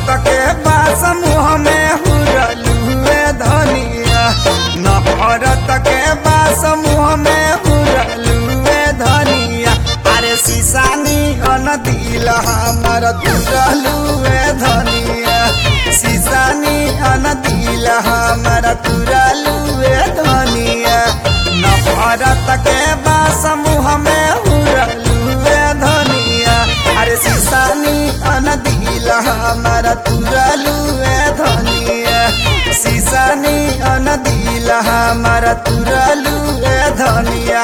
के बास मुँह में हुरलुए धनिया नफरत के बास मुँह में हुरलुए धनिया अरे सीसानी अन दिल हमर तुरलुए धनिया सीसानी अन दिल हमर तुरलुए धनिया नफरत के बास मुँह में हुरलुए धनिया अरे सीसानी अन दिल हमर तुरलुए धनिया सीसानी अन दिल हमर तुरलुए धनिया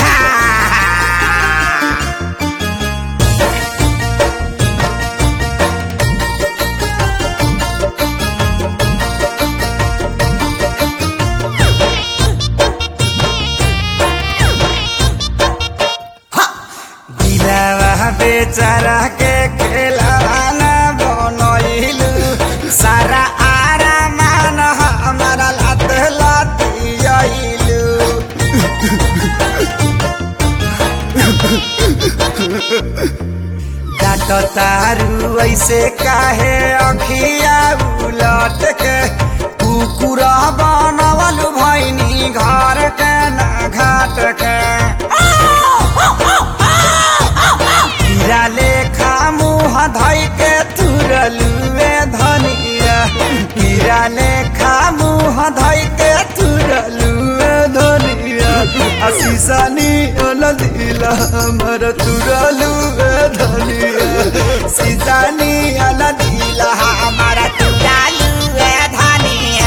दिलवा बेचारा के खेलाना बनैलू सारा आरामान हमारा लात लातियलू डाट तारू ऐसे काहे अखिया उलट के कुकुर बनवल भैनी घर के ना घाट के हीरा लेखा मुँह धई के तुरलुए धनिया हीरा लेखा मुँह धई के तुरलुए धनिया असीसानी अनदिल हमर तुरलुए धनिया सीसानी अनदिल हमर तुरलुए धनिया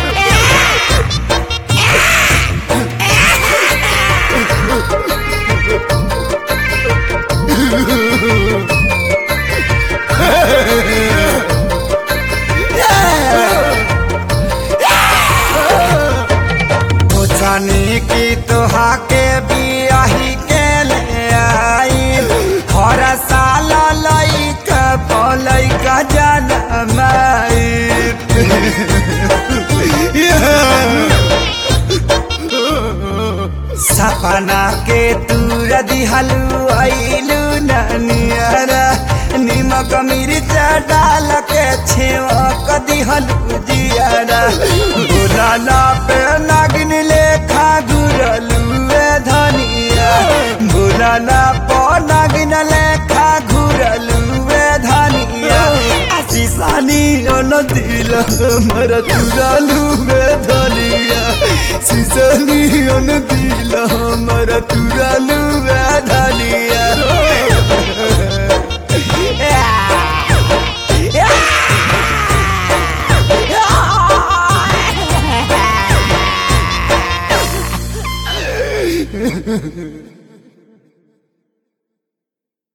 जानी की तोहा के बियाही के ले आई हर साल लैका पलैका जनमाई सपना के तूर दिहलू ऐलू ननियरा निमक मिर्च डाल के छेवक दिहलू जियरा बुलाना पे नागिन लेखा घुरलुए धनिया बुलाना पे नागिन लेखा घुरलुए धनिया सीसानी न दिल हमर तुरलुए धनिया सीसानी न दिल हमर तुरलुए धनिया Ha ha ha!